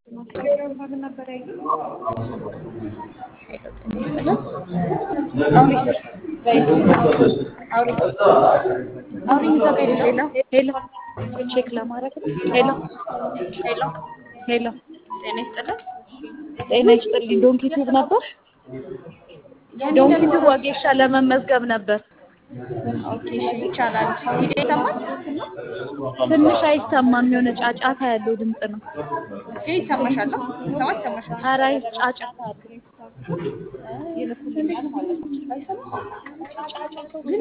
ሄሎ ቼክ ለማድረግ ሄሎ ሄሎ ሄሎ ጤና ይስጥልን። ጤና ይስጥልኝ። ዶንኪ ቲዩብ ነበር። ዶንኪ ቲዩብ ወጌሻ ለመመዝገብ ነበር። ኦኬ እሺ፣ ይቻላል። ቪዲዮ ይሰማል? ትንሽ አይሰማም፣ የሆነ ጫጫታ ያለው ድምፅ ነው። ግን ይሰማሻል? ይሰማል? ይሰማሻል? ኧረ ጫጫታ አለው። ይልኩልኛል ማለት ነው። አይሰማም? ጫጫታው ግን